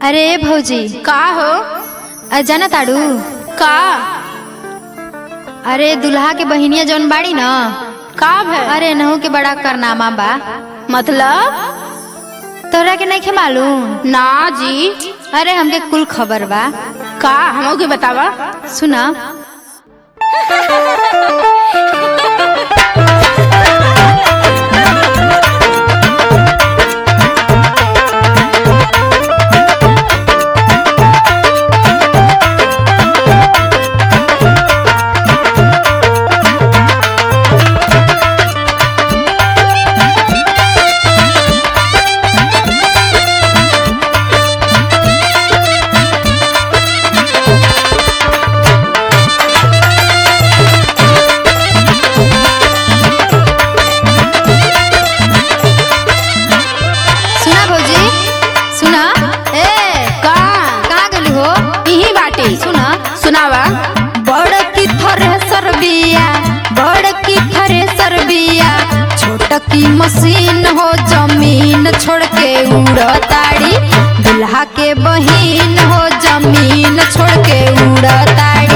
अरे भौजी का हो अ जाना ताड़ू का अरे दुल्हा के बहिनिया जौन बाड़ी न का भय अरे नहू के बड़ा करनामा बा मतलब तोरा के नहीं मालूम ना जी अरे हमके कुल खबर बा का हमो के बतावा सुना सुना भौजी सुना ए का कहाँ गली हो यही बाटे सुना सुनावा बड़ की थ्रेसर बिया बड़ की थ्रेसर बिया छोट की मशीन हो जमीन छोड़ के उड़ताड़ी दुल्हा के बहिन हो जमीन छोड़ के उड़ताड़ी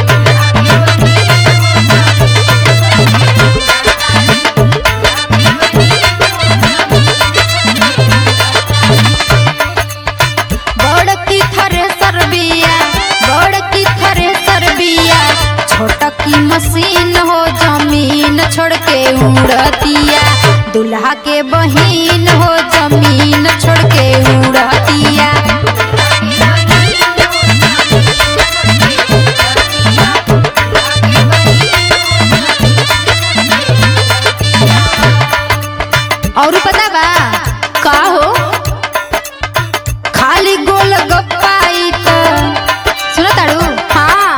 बड़ की थ्रेसर बिया बड़ की थ्रेसर बिया छोट की मशीन हो जमीन छोड़ के उड़तिया दुल्हा के बहिन हो जमीन छोड़ के उड़तिया और पता बा का हो खाली गोल गप्पाई त सुन ताड़ू हाँ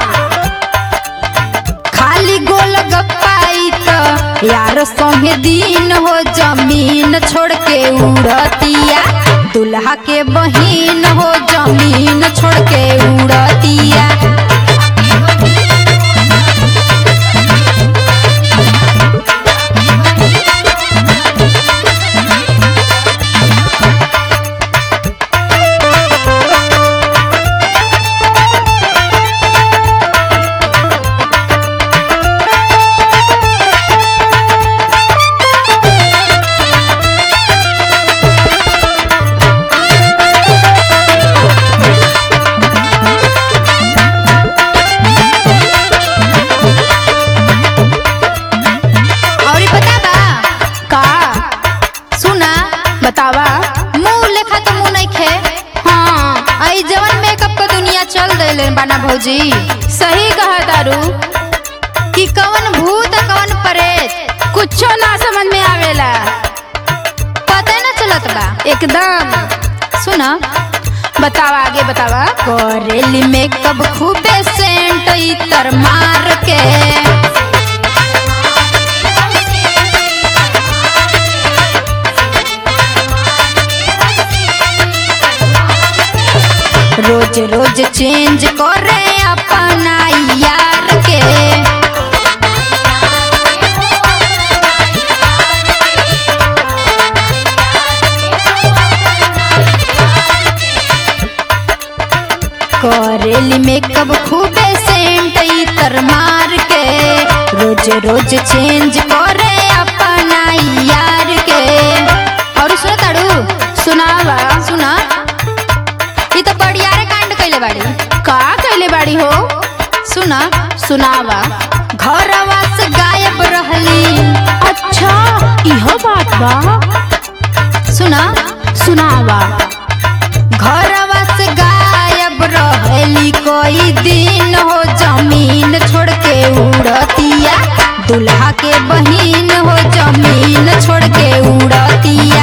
खाली गोल गप्पाई त यार संगे दिन हो जमीन छोड़ के उड़तिया दुल्हा के बहिन हो जमीन छोड़ के उड़तिया और ई पता बा का सुना बतावा मुंह लेखा तो मुंह नहीं खे हाँ आई जवन मेकअप का दुनिया चल देले बाना भौजी सही कहा तारू कि कवन भूत आ कवन प्रेत कुछो ना समझ में आवेला पता न चलत बा एकदम सुना बतावा आगे बतावा करेली मेकअप खूबे सेंट इतर मार के रोज रोज चेंज करे अपना यार के करेली मेकअप खूबे सेंट इतर मार के रोज रोज चेंज करे अपना यार के और सुना ताड़ू सुनावा सुना ई तो बड़ियारे कांड कइले बाड़ी का कैले बाड़ी हो सुना सुनावा घरवा से गायब रहली अच्छा इहो बात बा सुना सुनावा घरवा से गायब रहली कोई दिन हो जमीन छोड़ के उड़तिया दुल्हा के बहिन हो जमीन छोड़ के उड़तिया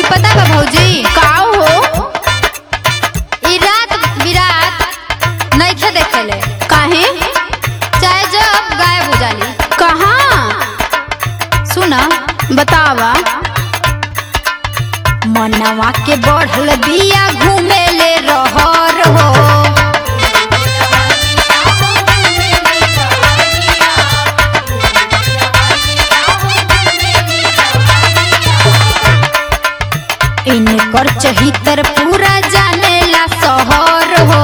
औरी पता बा भौजी का हो ई रात बिरात नइखे देखेले काहे चाहे जब गायब हो जाली कहाँ सुना बतावा मनवा के बढ़ल बिया घूमेले रहर हो इनकर चहितर पूरा जानेला शहर हो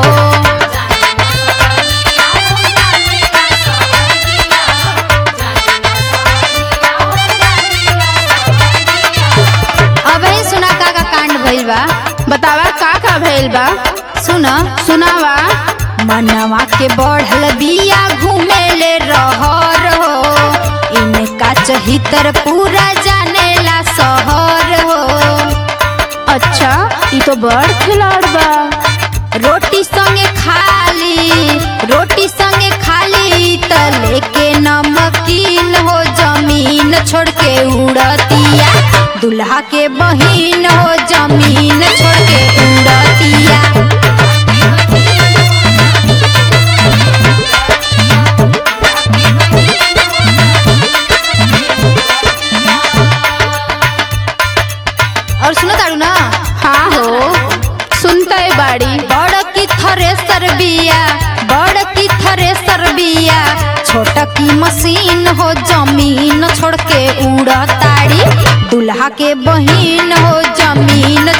अब ही सुना का का कांड भइल बा बतावा का का भइल बा सुना सुनावा मनवा के बढ़ल बिया घूमेले रहर हो इनका चहितर पूरा जानेला शहर हो अच्छा ई तो बड़ खिलाड़ बा रोटी संगे खाली रोटी संगे खाली त लेके नमकीन हो जमीन छोड़ के उड़तिया दुल्हा के बहिन हो जमीन छोड़ के उड़तिया और सुनो तारू ना हाँ हो सुनते बाड़ी बड़ की थ्रेसर बिया बड़ की थ्रेसर बिया छोट की मशीन हो जमीन छोड़ के उड़ताड़ी दुल्हा के बहिन हो जमीन